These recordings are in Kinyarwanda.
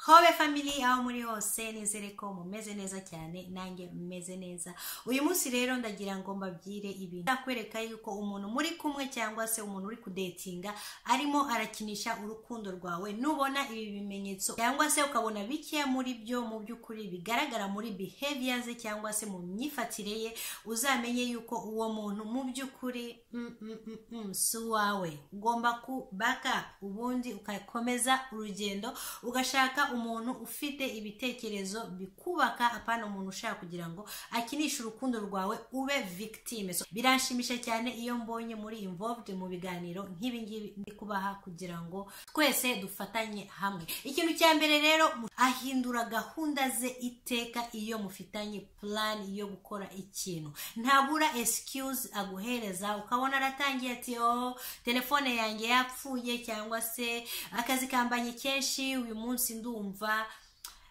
hobe family aho muri hose nizere ko mumeze neza cyane nanjye mumeze neza uyu munsi rero ndagira ngo mbabwire ibintu ndakwereka yuko umuntu muri kumwe cyangwa se umuntu uri kudetinga arimo arakinisha urukundo rwawe nubona ibi bimenyetso cyangwa se ukabona bike muri byo mu by'ukuri bigaragara muri behavior ze cyangwa se mu myifatire ye uzamenye yuko uwo muntu mu by'ukuri mm, mm, mm, mm, si uwawe ugomba ku baka ubundi ugakomeza urugendo ugashaka umuntu ufite ibitekerezo bikubaka apana umuntu ushaka kugira ngo akinishe urukundo rwawe ube victime so, biranshimisha cyane iyo mbonye muri involved mu biganiro nk'ibi ngibi ndi kubaha kugira ngo twese dufatanye hamwe ikintu cya mbere rero mu- ahindura gahunda ze iteka iyo mufitanye plan yo gukora ikintu ntabura excuse aguhereza ukabona aratangiye ati oh telefone yanjye yapfuye cyangwa se akazi kambanye kenshi uyu munsi ndumva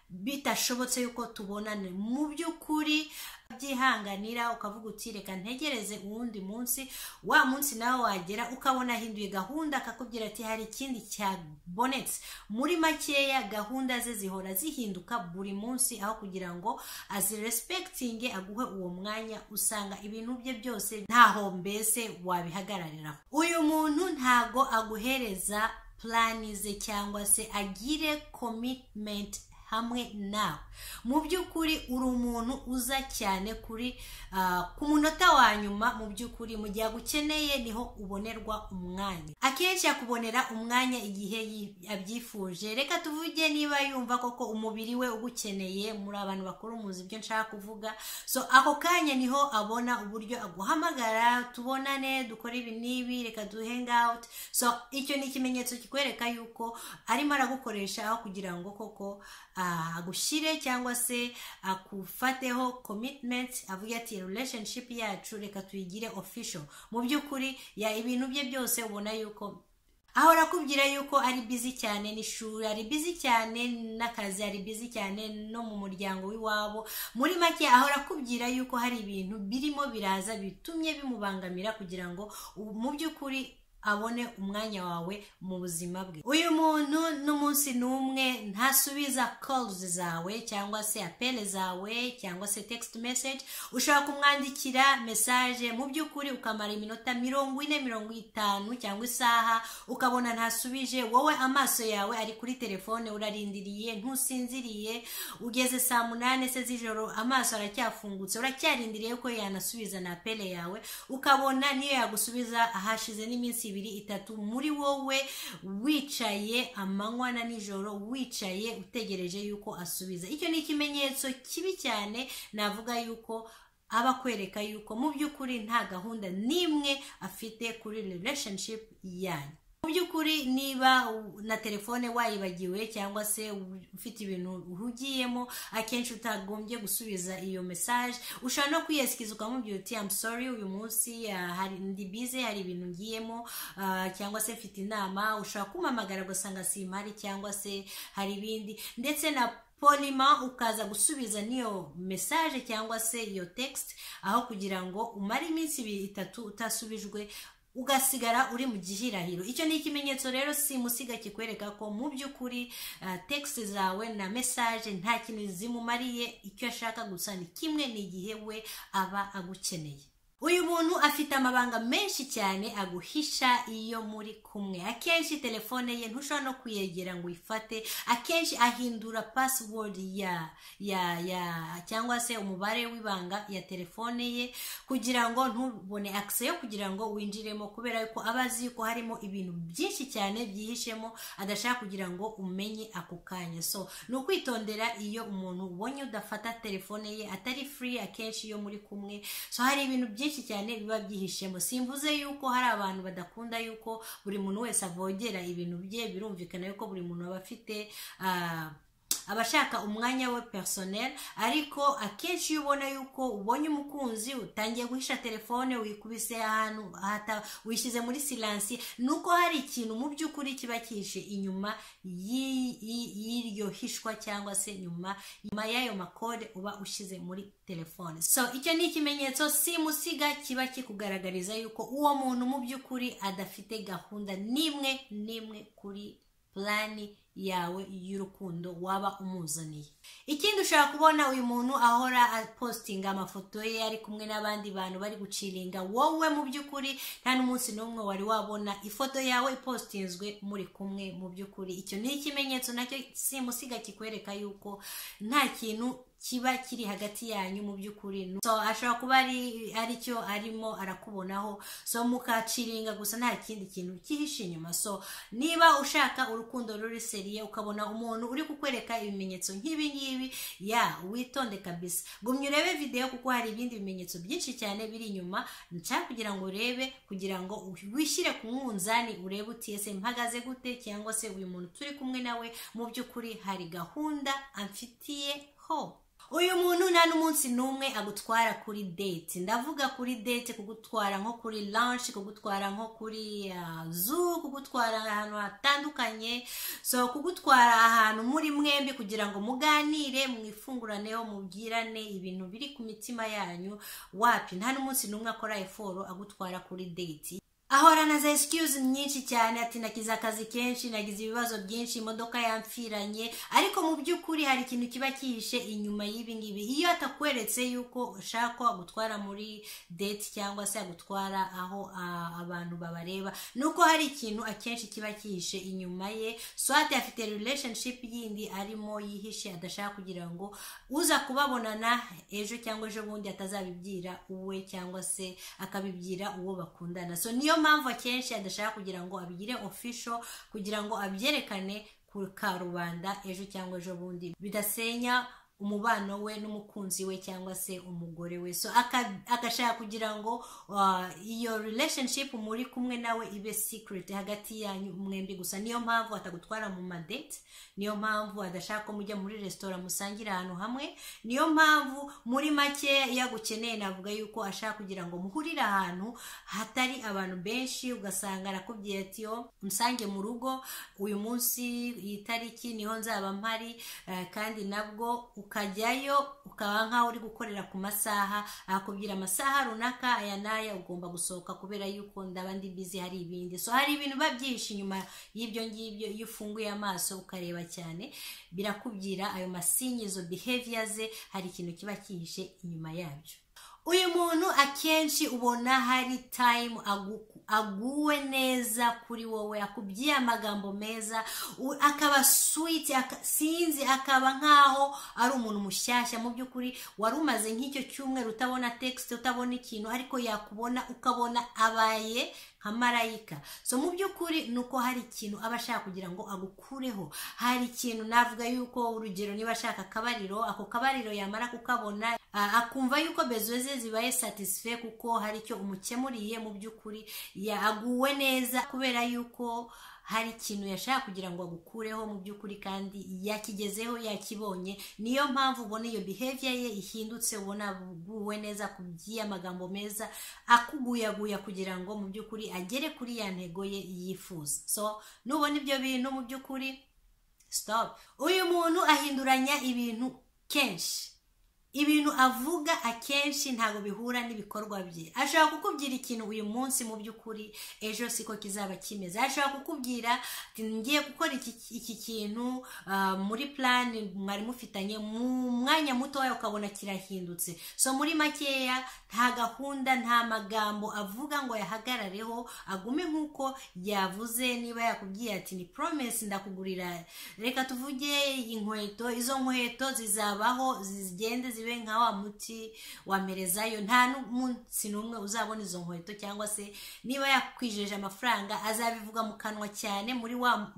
bitashobotse yuko tubonane mu by'ukuri byihanganira ukavuga uti reka ntegereze uwundi munsi wa munsi nawe wagera ukabona ahinduye gahunda akakubwira ati hari ikindi cyabonetse muri makeya gahunda ze zihora zihinduka buri munsi aho kugira ngo azirespektinge aguhe uwo mwanya usanga ibintu bye byose ntaho mbese wabihagarariraho uyu muntu ntago aguhereza plani ze cyangwa se agire commitment hamwe nawe mu by'ukuri uri umuntu uza cyane kuri ah, ku munota wa nyuma mu by'ukuri mu gihe agukeneye niho ubonerwa umwanya akenshi akubonera umwanya igihe yi- abyifuje reka tuvuge niba yumva koko umubiri we ugukeneye muri abantu bakuru muzi ibyo nshaka kuvuga so ako kanya niho abona uburyo aguhamagara tubonane dukore ibi n'ibi reka du hang out so icyo ni ikimenyetso kikwereka yuko arimo aragukoresha aho kugira ngo koko ah, agushyire cyangwa se akufateho commitment avuga ati relationship yacu reka tuyigire official mu by'ukuri ya ibintu bye byose ubona yuko ahora akubwira yuko ari bizi cyane n'ishuri ari bizi cyane n'akazi ari bizi cyane no mu muryango w'iwabo muri make ahora akubwira yuko hari ibintu birimo biraza bitumye bimubangamira kugira ngo ubu- mu by'ukuri abone umwanya wawe mu buzima bwe uyu muntu n'umunsi n'umwe ntasubiza calls zawe cyangwa se apele zawe cyangwa se text message ushobora kumwandikira message mu by'ukuri ukamara iminota mirongo ine mirongo itanu cyangwa isaha ukabona ntasubije wowe amaso yawe ari kuri telefone urarindiriye ntusinziriye ugeze saa munani se z'ijoro amaso aracyafungutse uracyarindiriye ko yanasubiza na apele yawe ukabona niyo yagusubiza ahashize n'iminsi ibiri itatu muri wowe wicaye amanywa na nijoro wicaye utegereje yuko asubiza icyo ni ikimenyetso kibi cyane navuga yuko aba akwereka yuko mu by'ukuri nta gahunda n'imwe afite kuri relationship yanyu mu by'ukuri niba u- na telefone wayibagiwe cyangwa se u- ufite ibintu uhugiyemo akenshi utagombye gusubiza iyo message ushobora no kwiyesikiza ukamubwira uti I'm sorry uyu munsi ah, hari ndi bize hari ibintu ngiyemo ah, cyangwa se mfite inama ushobora kumamagara ugasanga simpari cyangwa se hari ibindi ndetse na polima ukaza gusubiza n'iyo message cyangwa se iyo text aho kugira ngo umare iminsi ibiri itatu utasubijwe ugasigara uri mu gihirahiro icyo ni ikimenyetso rero simusiga kikwereka ko mu by'ukuri ah, text zawe na message nta kintu zimumariye icyo ashaka gusa ni kimwe ni igihe we aba agukeneye uyu muntu afite amabanga menshi cyane aguhisha iyo muri kumwe akenshi telefone ye ntushobora no kuyegera ngo uyifate akenshi ahindura password ya ya ya cyangwa se umubare w'ibanga ya telefone ye kugira ngo ntubone akise yo kugira ngo winjiremo kubera yuko aba azi yuko harimo ibintu byinshi cyane byihishemo adashaka kugira ngo umenye ako kanya so ni ukwitondera iyo umuntu ubonye udafata telefone ye atari free akenshi iyo muri kumwe so hari ibintu byinshi cyane biba byihishemo simvuze yuko hari abantu badakunda yuko buri muntu wese avogera ibintu bye birumvikana yuko buri muntu aba afite ah, aba ashaka umwanya we personnel ariko akenshi iyo ubona yuko ubonye umukunzi utangiye guhisha telefone wikubise ahantu ahata- wishyize muri silansi ni uko hari ikintu mu by'ukuri kiba cyihishe inyuma y'i- y'i- y'iryo hishwa cyangwa se nyuma nyuma y'ayo makode uba ushyize muri telefone so icyo ni ikimenyetso simusiga kiba kikugaragariza yuko uwo muntu mu by'ukuri adafite gahunda n'imwe n'imwe kuri purani yawe y'urukundo waba umuzaniye ikindi ushobora kubona uyu muntu ahora apositinga amafoto ye ari kumwe n'abandi bantu bari guciringa wowe mu by'ukuri nta n'umunsi n'umwe wari wabona ifoto yawe ipositinzwe muri kumwe mu by'ukuri icyo ni ikimenyetso nacyo simusiga kikwereka yuko nta kintu kiba kiri hagati yanyu mu by'ukuri so ashobora kuba ari cyo arimo arakubonaho so mukaciringa gusa nta kindi kintu kihishe inyuma so niba ushaka urukundo ruri seriye ukabona umuntu uri kukwereka ibimenyetso nk'ibingibi ya witonde kabisa gumya urebe videwo kuko hari ibindi bimenyetso byinshi cyane biri inyuma nshaka kugira ngo urebe kugira ngo wishyire ku mwunzani urebe utiyese mpagaze gute cyangwa se uyu muntu turi kumwe nawe mu by'ukuri hari gahunda amfitiye ho uyu muntu nta n'umunsi n'umwe agutwara kuri date ndavuga kuri date kugutwara nko kuri lunch kugutwara nko kuri zoo kugutwara ahantu hatandukanye so kugutwara ahantu muri mwembi kugira ngo muganire mwifunguraneho mubwirane ibintu biri ku mitima yanyu wapi nta n'umunsi n'umwe akora eforo agutwara kuri date ahorana za excuse nyinshi cyane ati nagize akazi kenshi nagize ibibazo byinshi imodoka yamfiranye ariko mu by'ukuri hari ikintu kiba kihishe inyuma y'ibi ngibi iyo atakweretse yuko ushaka agutwara muri date cyangwa se agutwara aho uh, abantu babareba nuko hari ikintu akenshi kiba kihishe inyuma ye swate afite relationship yindi arimo yihishe adashaka kugira ngo uza kubabonana ejo cyangwa ejo bundi atazabibwira uwe cyangwa se akabibwira uwo bakundana so niyo mpamvu akenshi adashaka kugira ngo abigire ofisho kugira ngo abyerekane ku karubanda ejo cyangwa ejo bundi bidasenya umubano we n'umukunzi we cyangwa se umugore we so agashaka kugira ngo iyo relationship muri kumwe nawe ibe secret hagati yanyu mwembi gusa niyo mpamvu atagutwara mu madate niyo mpamvu adashaka ko mujya muri resitora musangira ahantu hamwe niyo mpamvu muri make iyo agukeneye navuga yuko ashaka kugira ngo muhurire ahantu hatari abantu benshi ugasanga arakubwira ati yo musange mu rugo uyu munsi iyi tariki niho nzaba mpari kandi nabwo ukajyayo ukaba nk'aho uri gukorera ku masaha akubwira amasaha runaka aya n'aya ugomba gusohoka kubera yuko ndaba ndi bizi hari ibindi so hari ibintu biba byinshi inyuma y'ibyo ngibyo iyo ufunguye amaso ukareba cyane birakubwira ayo masinyizo behavior ze hari ikintu kiba cyihishe inyuma yabyo uyu muntu akenshi ubona hari tayimu aguwe neza kuri wowe akubwiye amagambo meza akaba switi sinzi akaba nk'aho ari umuntu mushyashya mu by'ukuri wari umaze nk'icyo cyumweru utabona tekisite utabona ikintu ariko yakubona ukabona abaye nka marayika so mu by'ukuri ni uko hari ikintu aba ashaka kugira ngo agukureho hari ikintu navuga yuko urugero niba ashaka akabariro ako kabariro yamara kukabona akumva yuko bezo ze zibaye satisfe kuko hari icyo umukemuriye mu by'ukuri yaguwe neza kubera yuko hari ikintu yashaka kugira ngo agukureho mu by'ukuri kandi yakigezeho yakibonye niyo mpamvu ubona iyo behavior ye ihindutse ubona aguwe neza kubwiye amagambo meza akuguyaguya kugira ngo mu by'ukuri agere kuri ya ntego ye yifuza so nubona ibyo bintu mu by'ukuri stop uyu muntu ahinduranya ibintu kenshi ibintu avuga akenshi ntabwo bihura n'ibikorwa bye ashobora kukubwira ikintu uyu munsi mu by'ukuri ejo siko kizaba kimeze ashobora kukubwira ati ngiye gukora iki kintu muri plani mwari mufitanye mu mwanya mutoya ukabona kirahindutse so muri makeya nta gahunda nta magambo avuga ngo yahagarareho agume nk'uko yavuze niba yakubwiye ati ni poromesi ndakugurira reka tuvuge inkweto izo nkweto zizabaho zigende zibe nka wa muti wamerezayo nta n'umunsi n'umwe uzabona izo nkweto cyangwa se niba yakwijeje amafaranga azabivuga mu kanwa cyane muri wa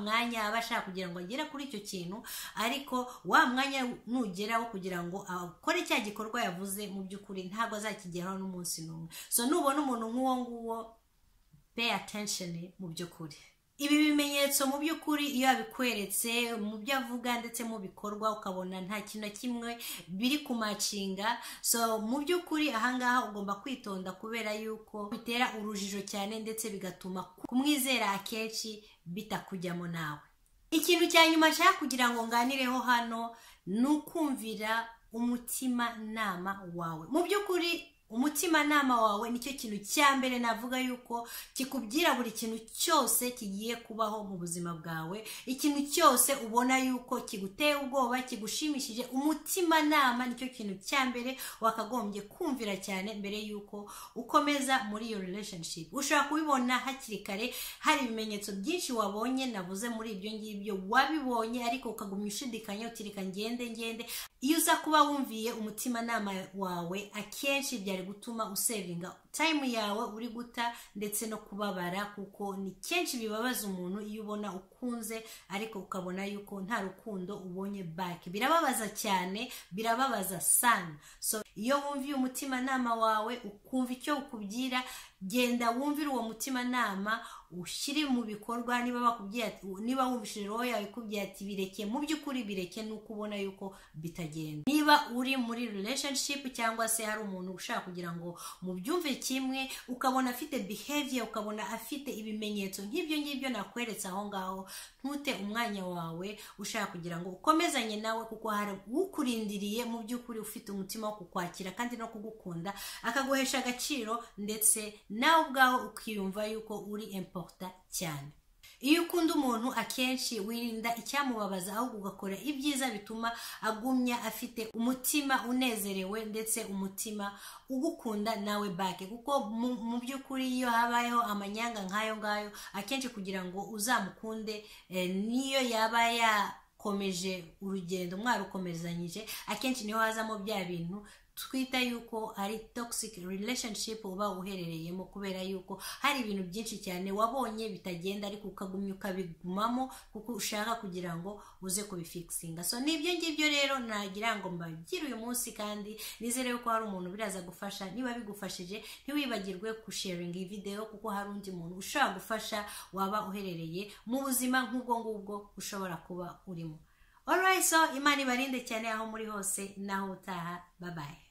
mwanya aba ashaka kugira ngo agere kuri icyo kintu ariko wa mwanya nugeraho kugira ngo akore cya gikorwa yavuze mu by'ukuri ntabwo azakigeraho n'umunsi n'umwe so nubona umuntu nk'uwo nguwo pay attention mu by'ukuri ibi bimenyetso mu by'ukuri iyo abikweretse mu byo avuga ndetse mu bikorwa ukabona nta kintu na kimwe biri kumacinga so mu by'ukuri ahangaha ugomba kwitonda kubera yuko bitera urujijo cyane ndetse bigatuma kumwizera akenshi bitakujyamo nawe ikintu cya nyuma nshaka kugira ngo nganireho hano ni ukumvira umutima nama wawe mu by'ukuri umutimanama wawe nicyo kintu cya mbere navuga yuko kikubwira buri kintu cyose kigiye kubaho mu buzima bwawe ikintu cyose ubona yuko kiguteye ubwoba kigushimishije umutimanama nicyo kintu cya mbere wakagombye kumvira cyane mbere yuko ukomeza muri iyo relationship ushobora kubibona hakiri kare hari ibimenyetso byinshi wabonye navuze muri ibyo ngibyo wabibonye ariko ukagumya ushidikanya utirika ngende ngende iyo uza kuba wumviye umutimanama wawe akenshi byari gutuma usevinga tayimu yawe uri guta ndetse no kubabara kuko ni kenshi bibabaza umuntu iyo ubona ukunze ariko ukabona yuko nta rukundo ubonye bake birababaza cyane birababaza sana so iyo wumviye umutimanama wawe ukumva icyo ukubwira genda wumvire uwo mutimanama ushyire mu bikorwa niba bakubwira niba wumvishije roho yawe ikubwira ati bireke mu by'ukuri bireke nuko ubona yuko bitagenda niba uri muri relationship cyangwa se hari umuntu ushaka kugira ngo mubyumve kimwe ukabona afite behavior ukabona afite ibimenyetso nk'ibyo ngibyo nakweretse aho ngaho ntute umwanya wawe ushaka kugira ngo ukomezanye nawe kuko hari ukurindiriye mu by'ukuri ufite umutima wo kukwakira kandi no kugukunda akaguhesha agaciro ndetse nawe ubwawe ukiyumva yuko uri emporuta cyane iyo ukunda umuntu akenshi wirinda icyamubabaza ahubwo ugakora ibyiza bituma agumya afite umutima unezerewe ndetse umutima ugukunda nawe bake kuko mu by'ukuri iyo habayeho amanyanga nk'ayo ngayo akenshi kugira ngo uzamukunde niyo yaba yakomeje urugendo mwarukomezanyije akenshi niho hazamo bya bintu twita yuko ari toxic relationship uba uherereyemo kubera yuko hari ibintu byinshi cyane wabonye bitagenda ariko ukagumya ukabigumamo kuko ushaka kugira ngo uze kubifikisinga so nibyo ngibyo rero nagira ngo mbabwire uyu munsi kandi nizere yuko hari umuntu biraza gufasha niba bigufashije ntiwibagirwe kusharinga iyi videwo kuko hari undi muntu ushobora gufasha waba uherereye mu buzima nk'ubwo ngubwo ushobora kuba urimo Alright so imana ibarinde cyane aho muri hose naho utaha babaye